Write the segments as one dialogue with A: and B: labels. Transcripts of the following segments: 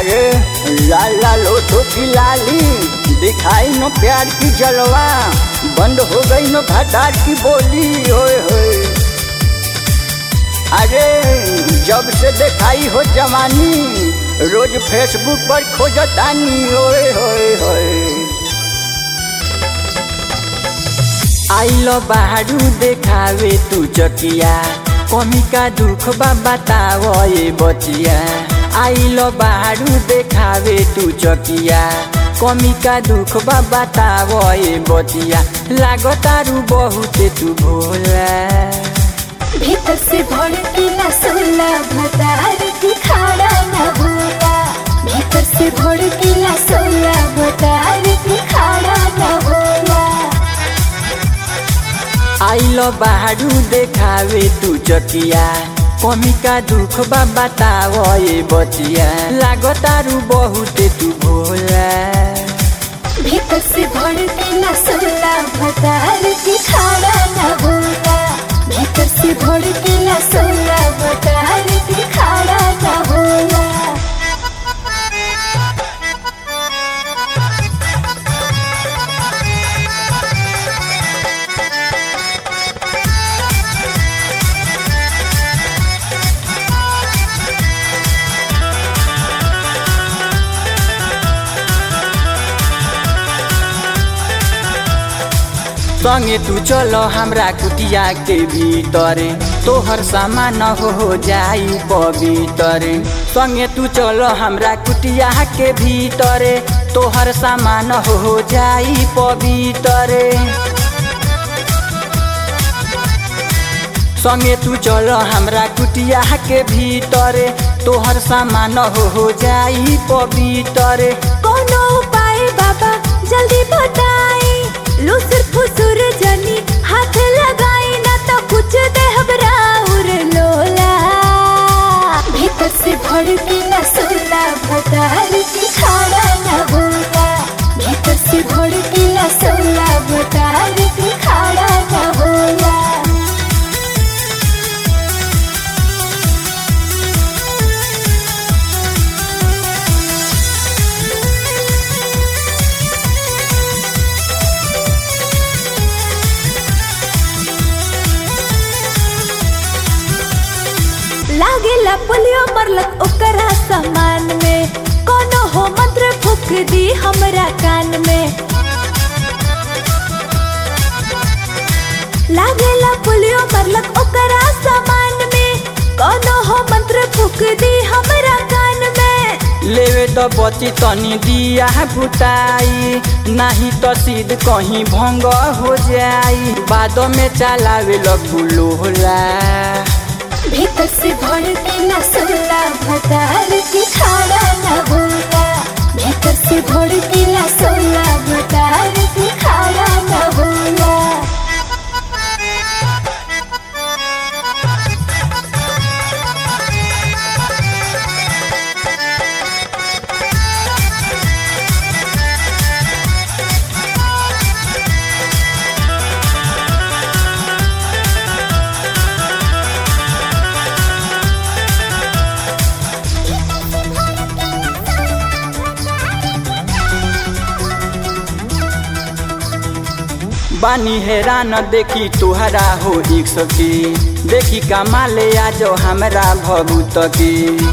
A: अरे लाल लाल ओठो की लाली दिखाई नो प्यार की जलवा बंद हो गई नो भटार की बोली होए होए अरे जब से दिखाई हो जवानी रोज फेसबुक पर खोजतानी होए होए होए आइलो बाहरू देखावे तू चकिया कमी का दुख बा बताओ ये बचिया आइलो बाहरू देखावे तू चकिया कमी का दुख बा बताओ ये बचिया लागतारू बहुते तू भोला
B: भीतर से भड़कीला सोला भतार की खाड़ा न भूला भीतर से भड़कीला सोला भतार की खाड़ा न भूला
A: आइलो बाहरू देखावे तू चकिया कमी का दुख बा बताओ ये बचिया लागतारू बहुते तू भोला
B: भीतर से भड़कीला सोला भतार की खाड़ा न भूला भीतर से भड़कीला सोला भतार की खाड़ा न भूला
A: संगे तू चलो हमरा कुटिया के भीतरे तोहर सामान हो हो जाई पवितरे संगे तू चलो हमरा कुटिया के भीतरे तोहर सामान हो हो जाई पवितरे संगे तू चलो हमरा कुटिया के भीतरे तोहर सामान हो हो जाई पवितरे
B: कोनो उपाय बाबा जल्दी बताई लुसुर फुसुर जनी हाथ लगाई ना तो कुछ दे घबराउर लोला भीतर से भड़की न सोला भतार की खाड़ा न भूला भीतर से भड़की न सोला भतार की खाड़ा न भूला लागेला पोलियो मरलक ओकरा सामान में कोनो हो मंत्र फूक दी हमरा कान में लागेला पोलियो मरलक ओकरा सामान में कोनो हो मंत्र फूक दी हमरा कान में
A: लेवे तो बची तनी दिया बुताई नाही तो सीध कहीं भंग हो जाई बाद में चलावे लगू लोला
B: भीतर से भड़के न सोला भतार की खाड़ा न भूला भीतर से भड़के न सोला भतार की खाड़ा न भूला
A: बानी हैरान देखी तुहरा हो एक सकी देखी कमाले आज हमरा भभूत की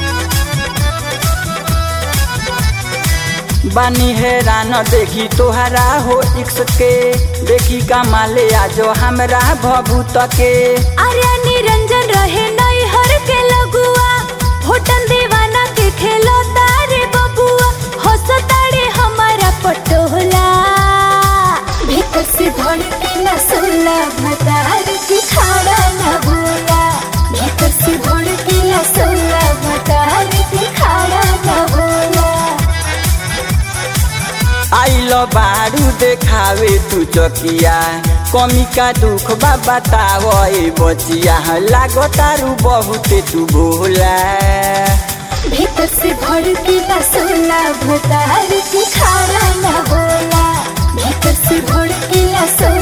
A: बानी हैरान देखी तोहरा हो इक्स के देखी कमाले आज हमरा भभूत के
B: आर्या निरंजन रहे नई हर के लगुआ होटल दीवाना के खेलो तारे बबुआ हंसो तारे हमारा पटोला भीतर से भड़के न सोला भतार की खाड़ा न भूला भीतर से भड़के न सोला भतार की खाड़ा न भूला
A: आइल बारू देखावे तू चकिया कमी का दुख बा बताव ए बचिया लागतारू बहुते तू भोला
B: भीतर से भड़की न सोला भतार की खाड़ा न बोला भीतर से भड़की न सोला